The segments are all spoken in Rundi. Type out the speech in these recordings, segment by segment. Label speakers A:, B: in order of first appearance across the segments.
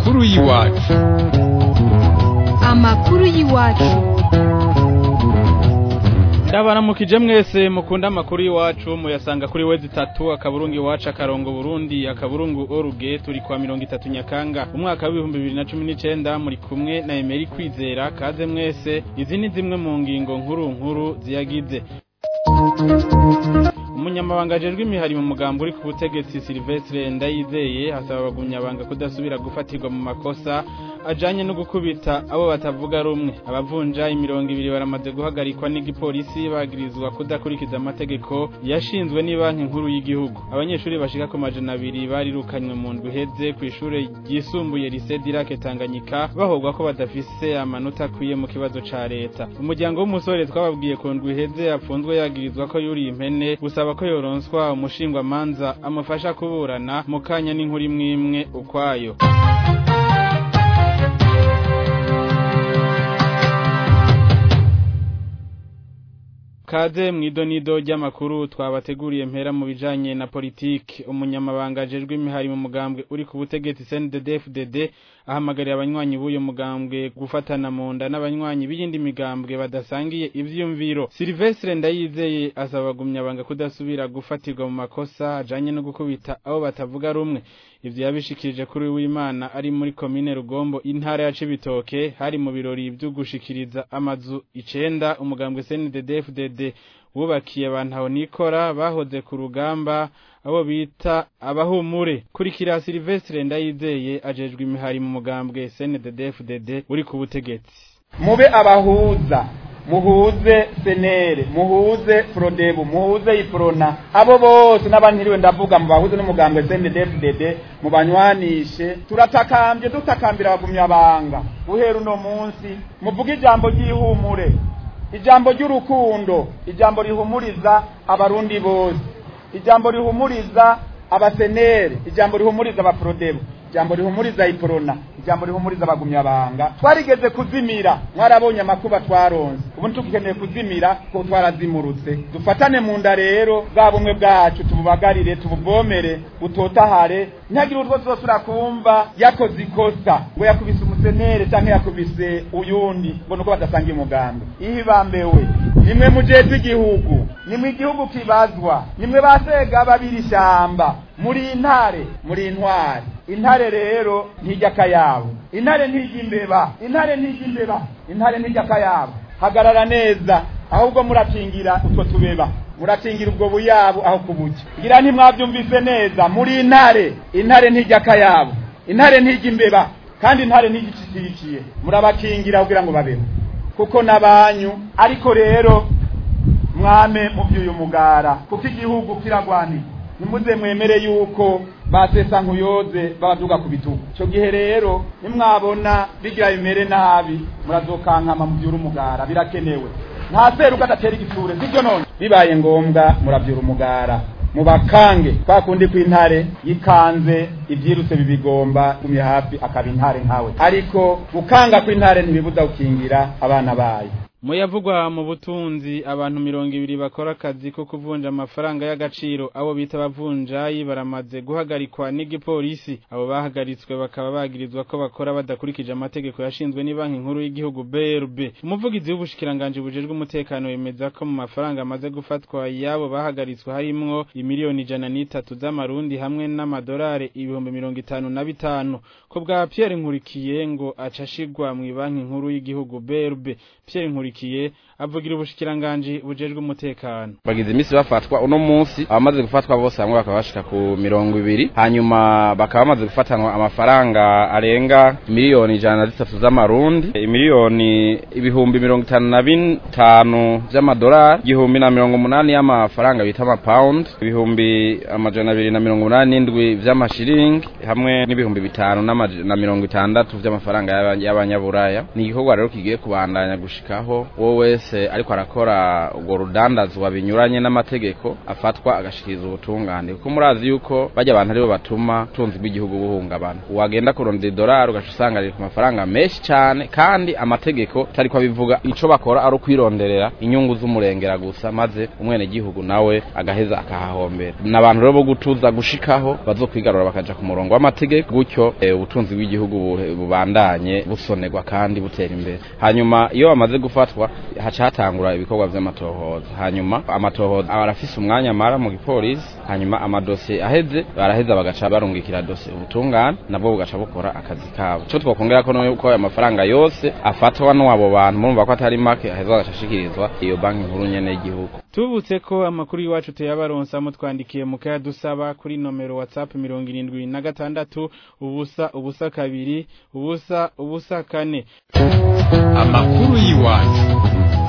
A: amakuru y'iwacu
B: amakuru y'iwacu
C: ndabaramukije mwese mukunda amakuru y'iwacu muyasanga kuri wezi itatu akaburungu iwacu akarongo burundi akaburungu oruge turi kwa mirongo itatu nyakanga umwaka w'ibihumbi bibiri na cumi n'icenda muri kumwe na emeri kwizera kaze mwese izi ni zimwe mu ngingo nkuru nkuru ziyagize umunyamabanga ajejwe imihari mu mugambo uri ku butegetsi Silvestre Ndayizeye hasaba abagumyabanga kudasubira gufatirwa mu makosa ajanye no gukubita abo batavuga rumwe abavunja imirongo ibiri baramaze guhagarikwa n'igipolisi bagirizwa kudakurikiza amategeko yashinzwe n'ibanki nkuru y'igihugu abanyeshuri bashika ku majana abiri barirukanywe mu ndwi iheze ku ishure ryisumbuye Lycée Dirac Tanganyika bahogwa ko badafise amanota akwiye mu kibazo ca leta umuryango w'umusore twababwiye ku ndwi iheze apfunzwe yagirizwa ko yuriye impene gusaba ko yoronswa umushingwamanza amufasha kuburana mu kanya n'inkuru imwe imwe ukwayo kaze mwidonido ry'amakuru twabateguriye mpera mu bijanye na politiki umunyamabanga ajejwe imihari mu mugambwe uri ku butegetsi CNDD-FDD ahamagarira abanywanyi b'uyo mugambwe gufatana mu nda n'abanywanyi b'iyindi migambwe badasangiye ivyumviro Silvestre Ndayizeye asaba abagumyabanga kudasubira gufatirwa mu makosa ajanye no gukubita abo batavuga rumwe ivyo yabishikirije kuri w'Imana ari muri komine Rugombo intara ya Cibitoke hari mu birori vyo gushikiriza amazu icenda umugambwe CNDD-FDD wubakiye abantu aho nikora bahoze ku rugamba abo bita abahumure kurikira Silvestre Ndayizeye ajejwe imihari mu mugambwe CNDD-FDD uri ku butegetsi
D: mube abahuza muhuze senere muhuze frodebu muhuze iprona abo bose n'abantiriwe ndavuga mu bahuze n'umugambwe CNDD-FDD mu banywanishe turatakambye dutakambira abagumyabanga guhera uno munsi muvuge ijambo ry'ihumure ijambo ry'urukundo ijambo rihumuriza abarundi bose ijambo rihumuriza abasenere ijambo rihumuriza abaprodebu ijambo rihumuriza iprona ijambo rihumuriza abagumyabanga twarigeze kuzimira mwarabonye amakuba twaronse ubu tugikeneye kuzimira ko twarazimurutse dufatane mu nda rero bwa bumwe bwacu tububagarire tubuvomere butotahare ntihagire utwo tuzosubira kumva yakoze ikosa ngo yakubise umusenere canke yakubise uyundi ngo nuko badasangiye umugambi ihibambewe nimwe mujejwe igihugu nimwe igihugu kibazwa nimwe basega babiri ishamba muri intare muri intwari intare rero ntijya akayabo intare ntijya imbeba intare ntijya imbeba intare ntijya akayabo hagarara neza ahubwo murakingira utwo tubeba murakingira ubwo buyabu aho kubuja ngira ntimwabyumvise neza muri intare intare ntijya akayabo intare ntijya imbeba kandi intare ntigicikirikiye murabakingira kugira ngo babeho kuko n'abanyu ariko rero mwame mubyuye umugara kuko igihugu kiragwanira nimuze mwemere yuko basesa nkuyoze babaduga ku bitugu icyo gihe rero nimwabona bigira bimere nabi murazokankama mubyura umugara birakenewe nta seruka adatera igitsure sibyo none bibaye ngombwa murabyura umugara mubakange kwa kundi kw'intare yikanze ibyirutse bibigomba gumye hafi akaba intare nkawe ariko gukanga kw'intare ntibibuza gukingira abana bayo
C: Muyavugwa mu butunzi abantu mirongo ibiri bakora akazi ko kuvunja amafaranga y'agaciro abo bita abavunjayi baramaze guhagarikwa n'igipolisi abo bahagaritswe bakaba bagirizwa ko bakora badakurikije amategeko yashinzwe n'ibanki nkuru y'igihugu BRB umuvugizi w'ubushikiranganje bujejwe umutekano yemeza ko mu mafaranga amaze gufatwa yabo bahagaritswe harimwo imiliyoni ijana n'itatu z'amarundi hamwe n'amadolari ibihumbi mirongo itanu na bitanu ko bwa Pierre Nkurikiye ngo acashigwa mu banki nkuru y'igihugu BRB Pierre Nkurikiye avugira ubushikiranganje bujejwe umutekano
E: bagize imisi bafatwa uno munsi abamaze gufatwa bose hamwe bakaba bashika ku mirongo ibiri hanyuma bakaba bamaze gufatanwa amafaranga arenga miliyoni ijana na zitatu z'amarundi miliyoni ibihumbi mirongo itanu na bitanu vy'amadolari igihumbi na mirongo umunani y'amafaranga bita amapawundi ibihumbi amajana abiri na mirongo umunani n'indwi vy'amashiringi hamwe n'ibihumbi bitanu na mirongo itandatu vy'amafaranga y'abanyaburaya ni igikorwa rero kigiye kubandanya gushikaho yuko uwo wese ariko arakora urwo rudandazwa binyuranye n'amategeko afatwa agashikiriza ubutungane kuko murazi yuko bajya abantu aribo batuma utunzi bw'igihugu buhungabana wagenda kurondera idolari ugaca usanga riri ku mafaranga menshi cyane kandi amategeko tariko abivuga ico bakora ari ukwironderera inyungu z'umurengera gusa maze umwene gihugu nawe agaheza akahahombera n'abantu rero bo gutuza gushikaho bazokwigarura bakaja ku murongo w'amategeko gutyo e, ubutunzi bw'igihugu bubandanye busonerwa kandi butera imbere hanyuma iyo bamaze gufatwa haca hatangura ibikorwa vy'amatohoza hanyuma amatohoza arafise umwanya mara mu gipolisi hanyuma amadosiye aheze baraheza bagaca barungikira dosiye ubutungane nabwo bugaca bukora akazi kabo ico twokongera ko nuko ayo mafaranga yose afatwa n'abo bantu murumva ko atari make aheza bagaca ashikirizwa iyo banki nkuru nyene y'igihugu
C: tubutse ko amakuru y'iwacu tuyabaronsa mutwandikiye mu kaya dusaba kuri nomero whatsapp mirongo irindwi na gatandatu ubusa ubusa kabiri ubusa ubusa kane
A: amakuru y'iwacu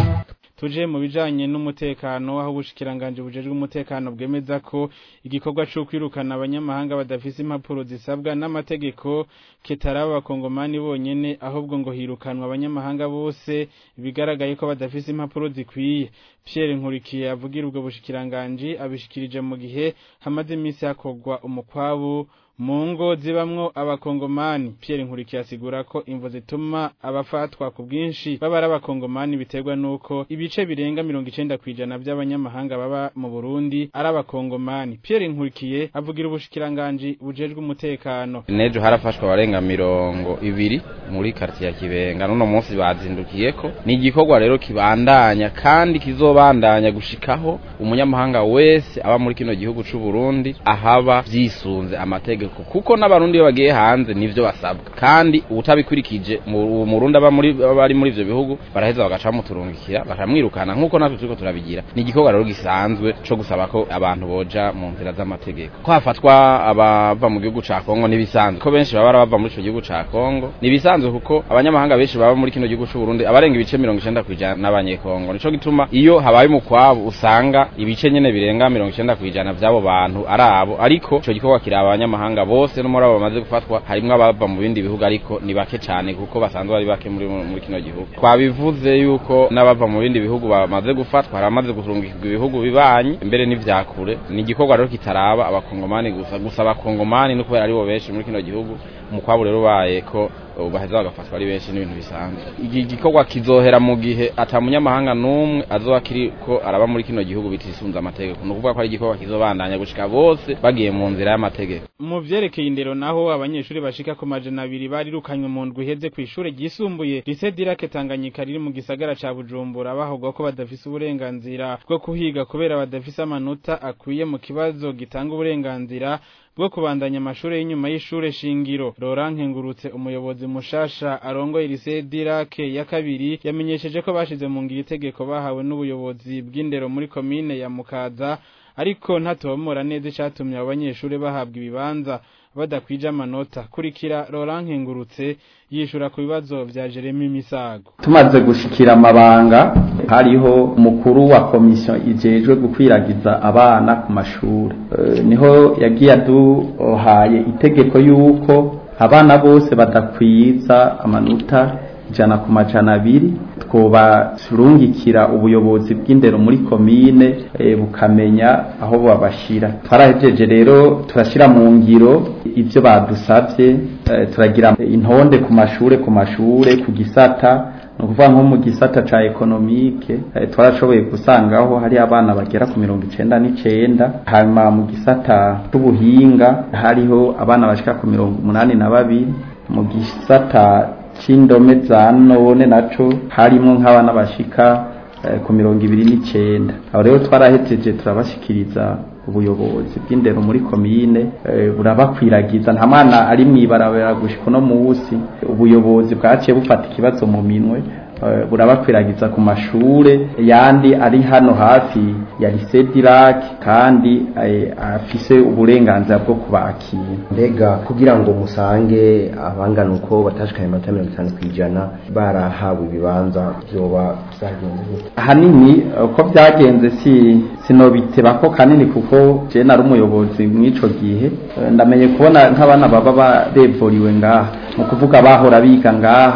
C: tuje mu bijanye n'umutekano aho ubushikiranganje bujejwe umutekano bwemeza ko igikorwa cyo kwirukana abanyamahanga badafise impapuro zisabwa n'amategeko kitaraba abakongomani bonyene ahubwo ngo hirukanwa abanyamahanga bose bigaragaye ko badafise impapuro zikwiye Pierre Nkurikiye avugira ubwo bushikiranganje abishikirije mu gihe hamaze iminsi hakorwa umukwabu mu ngo zibamwo abakongomani Pierre Nkurikiye asigura ko imvo zituma abafatwa ku bwinshi baba ari abakongomani biterwa nuko ibice birenga mirongo icenda kwijana by'abanyamahanga baba mu Burundi ari abakongomani Pierre Nkurikiye avugira ubushikiranganje bujejwe umutekano
E: nejo harafashwe abarenga mirongo ibiri muri quartier ya Kibenga none munsi bazindukiyeko ni igikorwa rero kibandanya kandi kizobandanya gushikaho umunyamahanga wese aba muri kino gihugu c'u Burundi ahaba vyisunze amategeko kuko n'abarundi iyo bagiye hanze nivyo basabwa kandi utabikurikije mu Burundi aba muri bari muri ivyo bihugu baraheza bagaca bamuturungikira bakamwirukana nkuko natwe turiko turabigira ni igikorwa rero gisanzwe co gusaba ko abantu boja mu nzira z'amategeko ko hafatwa abava mu gihugu ca Kongo nibisanzwe ko benshi baba bava muri ico gihugu ca Kongo nibisanzwe kuko abanyamahanga benshi baba muri kino gihugu c'u Burundi abarenga ibice 90 kwijana n'abanyekongo nico gituma iyo habaye umukwabo usanga ibice nyene birenga 90 kwijana vy'abo bantu ari abo ariko ico gikorwa kiri abanyamahanga bose no muri abo bamaze gufatwa harimwo abava mu bindi bihugu ariko ni bake cane kuko basanzwe bari bake muri muri kino gihugu twabivuze yuko n'abava mu bindi bihugu bamaze gufatwa haramaze guturungikirwa ibihugu bibanyi mbere n'ivyakure ni igikorwa rero kitaraba abakongomani gusa gusa abakongomani no kubera aribo benshi muri kino gihugu umukwabo rero ubaye ko baheza bagafatwa ari benshi n'ibintu bisanzwe iki gikorwa kizohera mu gihe ata munyamahanga n'umwe azoba kiriko araba muri kino gihugu bitisunze amategeko ni ukuvuga ko ari igikorwa kizobandanya gushika bose bagiye mu nzira y'amategeko
C: mu vyerekeye indero naho abanyeshuri bashika ku majana abiri barirukanywe mu ndwi iheze kw'ishure ryisumbuye lycée Dirake Tanganyika riri mu gisagara ca Bujumbura bahogwa ko badafise uburenganzira bwo kuhiga kubera badafise amanota akwiye mu kibazo gitanga uburenganzira bwo kubandanya amashure y'inyuma y'ishure shingiro Laurent Nkengurutse umuyobozi mushasha arongoye lycée Dirake ya kabiri yamenyesheje ko bashize mu ngiro itegeko bahawe n'ubuyobozi bw'indero muri komine ya Mukaza ariko ntatomora neza icatumye abo banyeshure bahabwa ibibanza badakwije amanota kurikira Laurent Nkengurutse yishura ku bibazo vya Jeremy Misago
B: tumaze gushikira amabanga hariho umukuru wa komisiyo ijejwe gukwiragiza abana ku mashuri e, niho yagiye aduhaye itegeko yuko abana bose badakwiza amanota ijana ku majana abiri twobasurungikira ubuyobozi bw'indero muri komine e, bukamenya aho babashira twarahejeje rero turashira mu ngiro ivyo badusavye e, turagira intonde ku mashure ku mashure ku gisata ni ukuvuga nko mu gisata ca ekonomike e, twarashoboye gusangaho hari abana bagera ku mirongo icenda n'icenda hanyuma mu gisata c'ubuhinga hariho abana bashika ku mirongo umunani na babiri mu gisata c'indome za none naco harimo nk'abana bashika eh, ku mirongo ibiri n'icenda aho rero twarahejeje turabashikiriza ubuyobozi bw'indero muri komine eh, burabakwiragiza nta mwana ari mw'ibarabara gushika uno musi ubuyobozi bwaciye bufata ikibazo mu minwe eh, burabakwiragiza ku mashure yandi ari hano hafi ya lycée Dirac kandi eh, afise uburenganzira bwo kubakira
F: mbega kugira ngo musange abangana uko batashikanye amanota mirongo itanu kw'ijana barahawe ibibanza vyoba vyagenze gute
B: ahanini uko byagenze si sinobiteba ko kanini kuko je nari umuyobozi mw'ico gihe Eh, ndamenye kubona nk'abana baba barevoriwe ngaha mu kuvuga bahora biga ngaha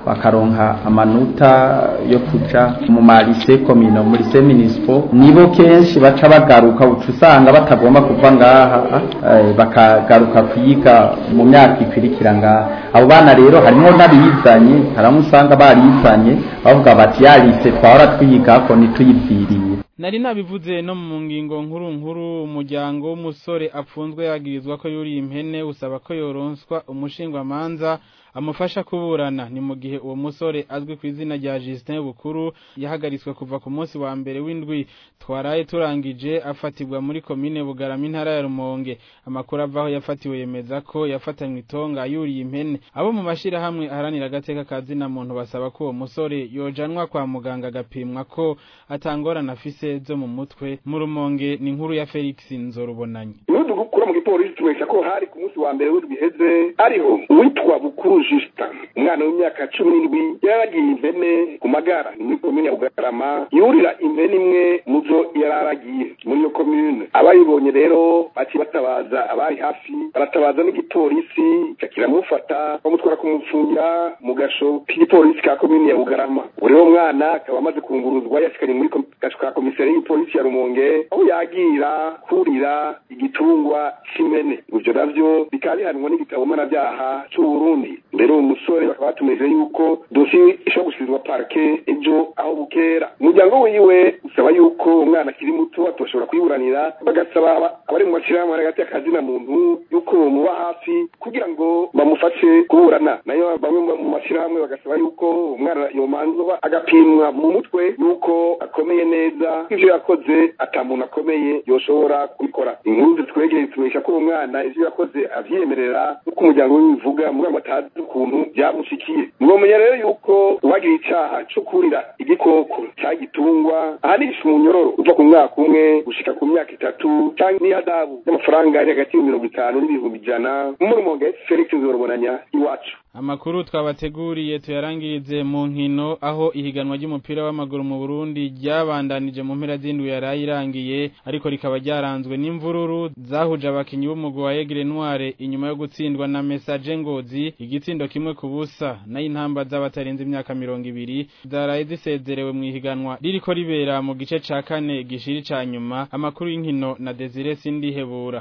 B: bakaronka amanota yo kuja mu marise komino muri se municipal nibo kenshi baca bagaruka uca usanga batagomba kuva ngaha eh, bakagaruka kwiga mu myaka ikwirikira ngaha abo bana rero harimo n'abizanye haramwe usanga barizanye bavuga bati yarise twahora twigako ntituyiviriye
C: nari nabivuze no mu ngingo nkuru nkuru umuryango w'umusore apfunzwe yagirizwa ko yuriye impene usaba ko yoronswa umushingwamanza amufasha kuburana ni mu gihe uwo musore azwi ku izina rya Justin Bukuru yahagaritswe kuva ku munsi wa mbere w'indwi twaraye turangije afatirwa muri komine Bugarama intara ya Rumonge amakuru avaho yafatiwe yemeza ko yafatanywe itonga yuriye impene abo mu mashira hamwe aharanira agateka kazina muntu basaba ko uwo musore yojanwa kwa muganga agapimwa ko atangorana afise zo mu mutwe mu Rumonge ni inkuru ya Felix Nzorubonanye
G: Nudu gukura mu gipolisi tumesha ko hari ku munsi wa mbere w'indwi heze ariho witwa Bukuru Justin umwana w'imyaka cumi n'indwi yaragiye impene ku magara muri komine ya Bugarama yurira impene imwe mu zo yararagiye muri iyo komine abayibonye rero baci batabaza abari hafi baratabaza n'igipolisi kiramufata bamutwara kumufungira mu gasho k'igipolisi ka komine ya Bugarama uri wo mwana akaba amaze kunguruzwa yashikanye muri gasho ka komiseri y'igipolisi ya Rumonge aho yagira kurira igitungwa c'imene ivyo navyo bikaba bihanwa n'igitabo mpanabyaha c'u Burundi mbere uwo musore bakaba batumeje yuko dosi ishobora gusubizwa parke ejo aho bukera umuryango wiwe usaba yuko umwana akiri muto atoshobora kwiburanira bagasaba abari mu mashirahamwe hagati y'akazina muntu yuko bomuba hafi kugira ngo bamufashe kuburana nayo bamwe mu mashirahamwe bagasaba yuko umwana yomanzwa agapimwa mu mutwe yuko akomeye neza ivyo yakoze ata muntu akomeye yoshobora kubikora inkuru zitwegereye tumesha ko uwo mwana ivyo yakoze avyemerera nk'uko umuryango wiwe ubivuga mugabo atazi ukuntu byamushikiye mwomenya rero yuko uwagira icaha co kurira igikoko cagitungwa ahanisha umunyororo uva ku mwaka umwe gushika ku myaka itatu canke n'ihadabu y'amafaranga ari hagati y'ibihumbi mirongo itanu n'ibihumbi ijana muri Rumonge Felix Nzorobonanya iwacu
C: Amakuru twabateguriye tuyarangirize mu nkino aho ihiganwa ry'umupira w'amaguru mu Burundi ryabandanije mu mpera z'indwi yaraye irangiye ariko rikaba ryaranzwe n'imvururu zahuje abakinyi b'umugwi wa Aigle Noire inyuma yo gutsindwa na Message Ngozi igitsindo kimwe ku busa nayo intamba z'abatarenze imyaka mirongo ibiri zaraye zisezerewe mu ihiganwa ririko ribera mu gice ca kane gishiri ca nyuma amakuru y'inkino na Desire Sindihebura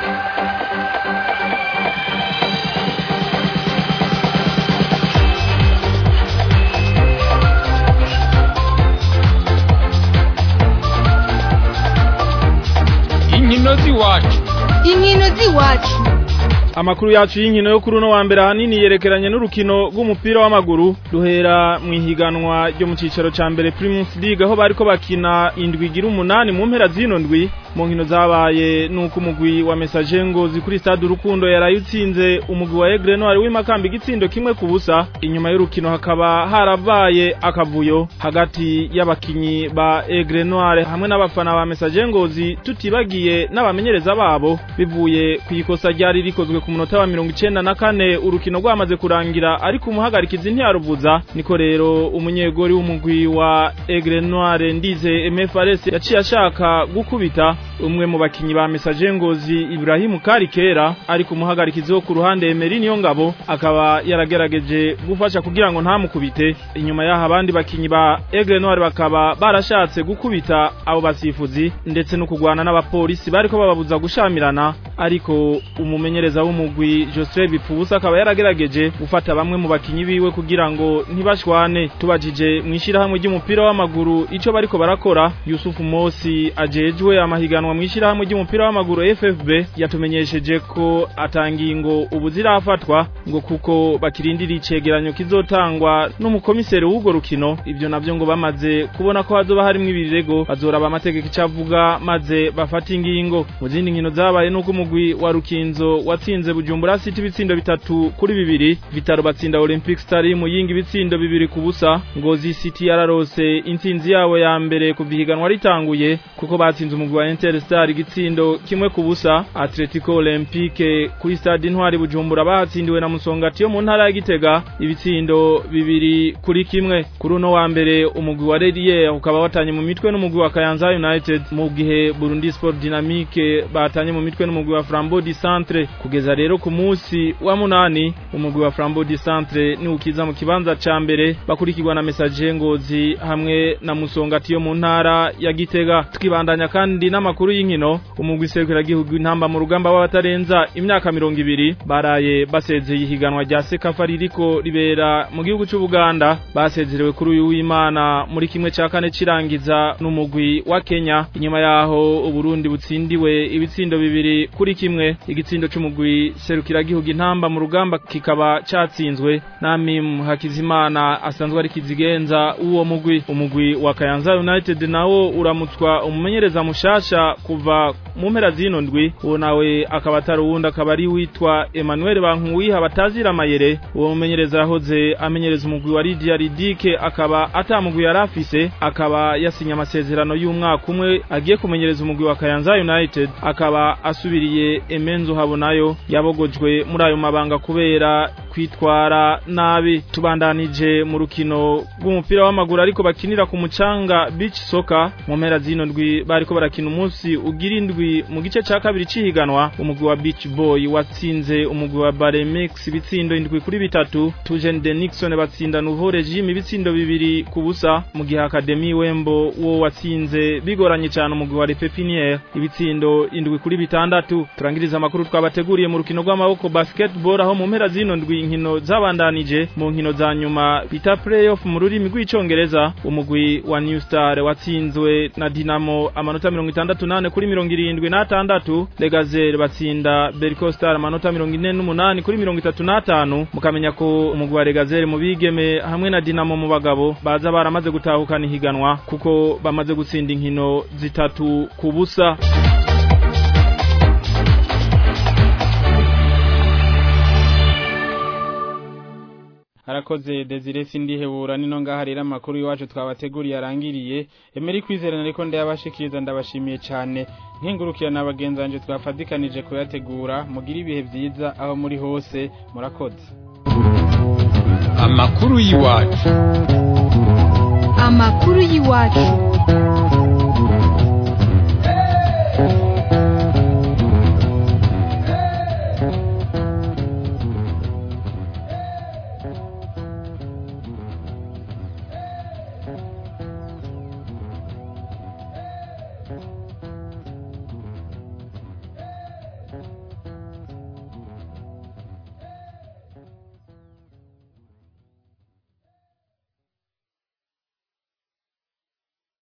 A: inkino z'iwacu
H: inkino z'iwacu
I: Amakuru yacu y'inkino yo kuri uno wa mbere ahanini yerekeranye n'urukino rw'umupira w'amaguru duhera mu ihiganwa ryo mu cicaro ca mbere Primus League aho bariko bakina indwi igira umunani mu mpera zino ndwi mu nkino zabaye nuko umugwi wa Message Ngozi kuri stade Urukundo yaraye utsinze umugwi wa Aigle Noire w'imakamba igitsindo kimwe ku busa inyuma y'urukino hakaba harabaye akavuyo hagati y'abakinyi ba Aigle Noire hamwe n'abafana ba Message Ngozi tutibagiye n'abamenyereza babo bivuye ku ikosa ryari rikozwe ku munota wa mirongo icenda na kane urukino rwamaze kurangira ariko umuhagarikizi ntiyaruvuza niko rero umunyegori w'umugwi wa Aigle Noire ndize MFRS yaciye ashaka gukubita umwe mu bakinyi ba Message Ngozi Ibrahim Karikera ariko umuhagarikizi wo ku ruhande Emery niyo ngabo akaba yaragerageje gufasha kugira ngo ntamukubite inyuma y'aho abandi bakinyi ba Aigle Noire bakaba barashatse gukubita abo basifuzi ndetse no kugwana n'abapolisi bariko bababuza gushamirana ariko umumenyereza w'umugwi Joseph Bipfubusa akaba yaragerageje gufata bamwe mu bakinyi biwe kugira ngo ntibashwane tubajije mwishirahamwe ry'umupira w'amaguru ico bariko barakora Yusuf Mosi ajejwe amahiganwa mwishirahamwe ry'umupira w'amaguru FFB yatumenyesheje ko atangingo ubu zirafatwa ngo kuko bakirindira icegeranyo kizotangwa n'umukomiseri w'ugo rukino ivyo navyo ngo bamaze kubona ko hazoba harimwo ibirego bazoraba amategeko icavuga maze bafata ingingo mu zindi nkino zabaye nuko umugwi wa Rukinzo watsinze Bujumbura City ibitsindo bitatu kuri bibiri Vitaro batsinda Olympic Star mu yingi ibitsindo bibiri ku busa Ngozi City yararose intsinzi yabo ya mbere kuva ihiganwa ritanguye kuko batsinze umugwi wa Interstar igitsindo kimwe ku busa Atletico Olympique kuri stade Intwari Bujumbura bahatsindiwe na Musongati yo mu ntara ya Gitega ibitsindo bibiri kuri kimwe kuri uno wa mbere umugwi wa Redier ukaba watanye mu mitwe n'umugwi wa Kayanza United mu gihe Burundi Sport Dynamique batanye mu mitwe n'umugwi wa Flambeau du Centre kugeza rero ku munsi wa munani umugwi wa Flambeau du Centre ni ukiza mu kibanza ca mbere bakurikirwa na Message Ngozi hamwe na Musongati yo mu ntara ya Gitega tukibandanya kandi n'amakuru y'inkino umugwi serukira gihugu intamba mu rugamba w'abatarenza imyaka 200 baraye basezeye ihiganwa rya Sekafa ririko ribera mu gihugu cy'u Buganda basezerewe kuri uyu w'Imana muri kimwe ca kane cirangiza n'umugwi wa Kenya inyuma yaho uburundi butsindiwe ibitsindo bibiri kuri kimwe igitsindo c'umugwi serukira gihugu intamba mu rugamba kikaba catsinzwe na Mim Hakizimana asanzwe ari kizigenza uwo mugwi umugwi wa Kayanza United nawo uramutswa umumenyereza mushasha kuva mu mpera zino ndwi uwo nawe akaba atari uwundi akaba ari witwa Emmanuel Bankuwiha batazira amayere uwo mumenyereza yahoze amenyereza umugwi wa Lydia Ridike akaba atamugwi yarafise akaba yasinye amasezerano y'umwaka umwe agiye kumenyereza umugwi wa Kayanza United akaba asubiriye Emenzo Habonayo yabogojwe muri ayo mabanga kubera kwitwara nabi tubandanije mu rukino rw'umupira w'amaguru ariko bakinira ku mucanga beach soccer mu mpera zino ndwi bariko barakina umunsi ugira indwi mu gice ca kabiri cihiganwa umugwi wa beach boy watsinze umugwi wa Baremex ibitsindo indwi kuri bitatu Tujen de Nixon batsinda Nouveau Regime ibitsindo bibiri ku busa mu gihe Academy Wembo wo watsinze bigoranye cyane umugwi wa Pepiniere ibitsindo indwi kuri bitandatu turangiriza amakuru twabateguriye mu rukino rw'amaboko basketball aho mu mpera zino ndwi inkino zabandanije mu nkino za nyuma bita playoff mu rurimi rw'icongereza umugwi wa New Star watsinzwe na Dinamo amanota 68 kuri 76 Legazel batsinda Berco Star amanota 48 kuri 35 mukamenya ko umugwi wa Legazel mu bigeme hamwe na Dinamo mu bagabo baza baramaze gutahukana ihiganwa kuko bamaze gutsinda inkino zitatu ku busa
C: harakoze Desire sindihebura nino ngaha rero amakuru iwacu twabateguriye arangiriye emeri kwizerana ariko ndayabashikiriza ndabashimiye cyane nkingurukira na bagenzi banje twafadikanije kuyategura mugira ibihe byiza aho muri hose murakoze
A: amakuru y'iwacu
H: amakuru y'iwacu